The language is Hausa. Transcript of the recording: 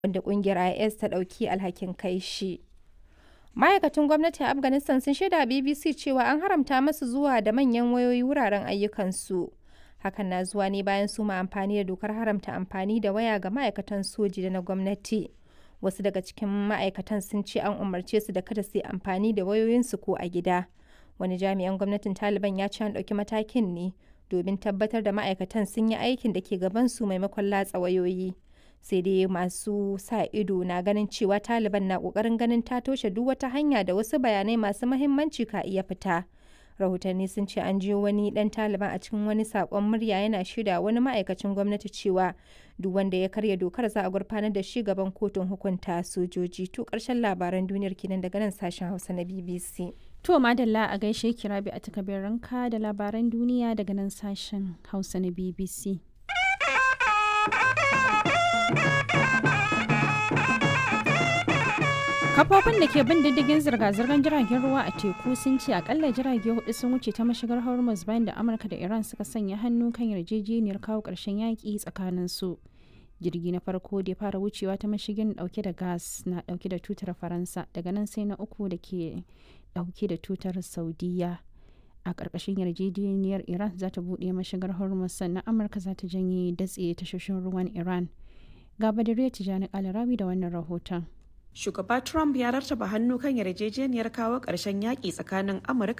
wanda ƙungiyar IS ta ɗauki alhakin kai shi. Ma'aikatan gwamnati a Afghanistan sun shaida BBC cewa an haramta masu zuwa da manyan wayoyi wuraren ayyukansu. Hakan na zuwa ne bayan suma amfani da dokar haramta amfani da waya ga ma'aikatan soji da na gwamnati. Wasu daga cikin ma'aikatan sun ce an umarce su da kada su yi amfani da wayoyinsu ko a gida. Wani jami'an gwamnatin Taliban ya ce an ɗauki matakin ne domin tabbatar da ma'aikatan sun yi aikin da ke gabansu maimakon latsa wayoyi. Sai dai masu sa ido na ganin cewa Taliban na ƙoƙarin ganin ta toshe duk wata hanya da wasu bayanai masu mahimmanci ka iya fita. Rahotanni sun ce an jiyo wani ɗan Taliban a cikin wani saƙon murya yana shaida wani ma'aikacin gwamnati cewa duk wanda ya karya dokar za a gurfanar da shi gaban kotun hukunta sojoji. To ƙarshen labaran duniyar kenan daga nan sashen Hausa na BBC. To madalla a gaishe kirabi a takabiranka da labaran duniya daga nan sashen Hausa na BBC. Kafofin da ke bin diddigin zirga-zirgar jiragen ruwa a teku sun ce akalla jirage hudu sun wuce ta mashigar Hormuz bayan da Amurka da Iran suka sanya hannu kan yarjejeniyar kawo ƙarshen yaƙi tsakanin su. Jirgi na farko da ya fara wucewa ta mashigin dauke da gas na dauke da tutar Faransa daga nan sai na uku da ke dauke da tutar Saudiya. A ƙarƙashin yarjejeniyar Iran za ta buɗe mashigar Hormuz sannan Amurka za ta janye datse tashoshin ruwan Iran. Ga Badariya Tijjani Alarabi da wannan rahoton. Shugaba Trump ya rattaba hannu kan yarjejeniyar kawo ƙarshen yaƙi tsakanin Amurka